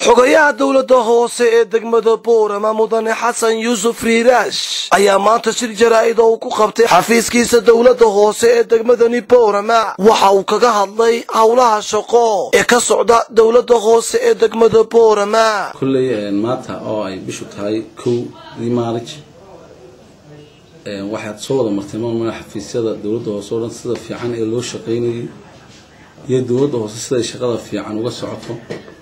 xogayaha dowladda hoose ee degmada boorama mudane xasan yuusuf riiraash ayaa maanta shir jaraa'id oo uu ku qabtay xafiiskiisa dowladda hoose ee degmadani boorama waxa uu kaga hadlay howlaha shaqo ee ka socda dowladda hoose ee degmada boorama kolley maanta oo ay bishu tahay kowdii maarij waxaad soo wada martay maamulka xafiisyada dowladda hoose oo dhan sida fiican ee loo shaqaynayay iyo dowladda hoose siday shaqada fiican uga socoto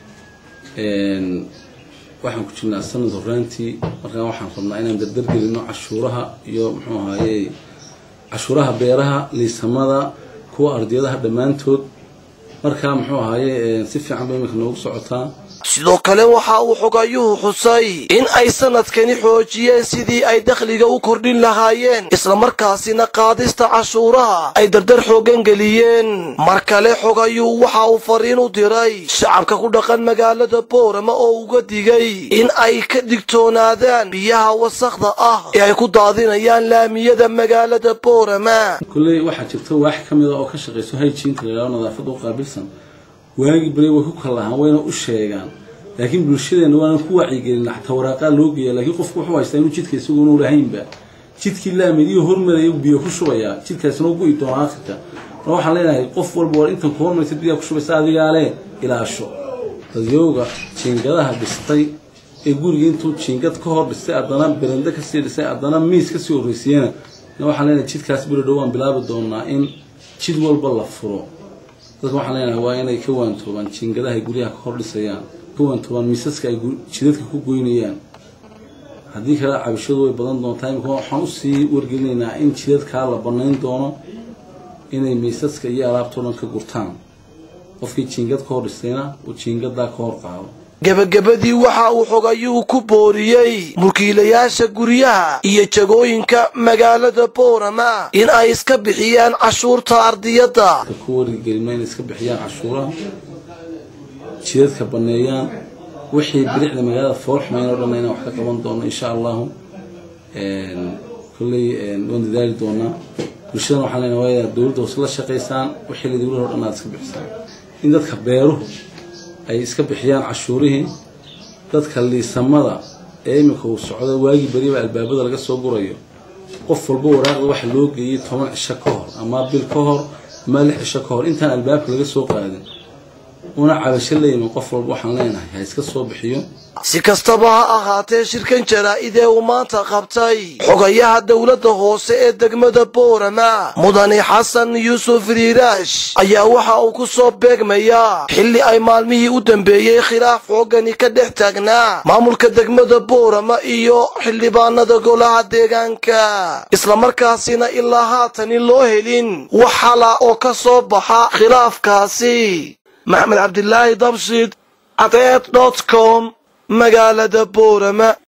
waxaan ku jirnaa sanad horaantii markaa waxaan rabnaa inaan dardargelino cashuuraha iyo muxuu ahaaye cashuuraha beeraha liisamada kuwa ardiyadaha dhammaantood markaa muxuu ahaaye si fiican bay iminka noogu socotaa sidoo kale waxa uu xogayuhu xusay in ay sanadkani xoojiyeen sidii ay dakhliga u kordhin lahaayeen islamarkaasina qaadista cashuuraha ay dardar xoogan geliyeen mar kale xogayuhu waxa uu fariin u diray shacabka ku dhaqan magaalada boorama oo uga digay in ay ka digtoonaadaan biyaha wasakhda ah ee ay ku daadinayaan laamiyada magaalada boorama kolley waxaa jirta waax ka mida oo ka shaqayso hygiinka la yidhahdo nadaafadda u qaabilsan waagii bari way ku kallahaan wayna u sheegaan laakiin bulshadeenna waana ku wacyigelina xataa waraaqaa loo geeya laakiin qofku wuxuu haystaa inuu jidka isaguuna lahaynba jidkii laamadiyo hormaraya biyo ku shubayaa jidkaasina u go'i doona akhirka mar waxaan leenahay qof walba war intan ku hormaraysa biyaa ku shubaysa adigaa lee ilaasho dadyowga jiingadaha dhistay ee guriga intuu jiingad ka hor dhistay haddana berende kasii dhistay haddana miis kasii horreysiyena waxaan leenahay jidkaas beri dhow waan bilaabi doonaa in jid walba la furo dadka waxaan leenahay waa inay ka waantoobaan jiingadaha ay guryaha ka hor dhisayaan ka waantoobaan miisaska ay jidadka ku goynayaan haddii kale cabashadu way badan doontaa imika waxaan usii wargelinaynaa in jidadkaa la banayn doono inay miisaska iyo alaabtao dhan ka gurtaan qofkii jiingad ka hor dhistayna uu jiingadaa ka hor qaado gebagabadii waxa uu xogayuhu ku booriyey mulkiilayaasha guryaha iyo jagooyinka magaalada boorama in ay iska bixiyaan cashuurta ardiyadda ku wargelino inay iska bixiyaan cashuuraha jidadka baneeyaan wixii biricda magaalada foolxumayn oo dhan inaan wax ka qaban doono insha allahu kolley waan dadaali doonaa bulshadana waxaan leenahay waa dowladda hoose la shaqaysaan wixii la dowlaha o dhan aad iska bixisaan in dadka beeruhu ay iska bixiyaan cashuurihii dadka liisamada ee iminka uu socdo waagii beriba albaabada laga soo gurayo qof walba waraaqda waxa loo geeyey toban cisho ka hor ama bil ka hor ama lix cisho ka hor intaan albaabka laga soo qaadin una cabasho leeyimin qof walba waxaan leenahay ha iska soo bixiyo si kastaba ha ahaatee shirkan jaraa'id ee uu maanta qabtay xogayaha dowladda hoose ee degmada boorama mudane xasan yuusuf riiraash ayaa waxa uu ku soo beegmayaa xilli ay maalmihii u dambeeyey khilaaf xoogani ka dhex taagnaa maamulka degmada boorama iyo xildhibaanada golaha deegaanka islamarkaasina ilaa haatani loo helin wax xala oo ka soo baxa khilaafkaasi maxamed cabdilaahi dabshid cadeed dot com magaalada boorama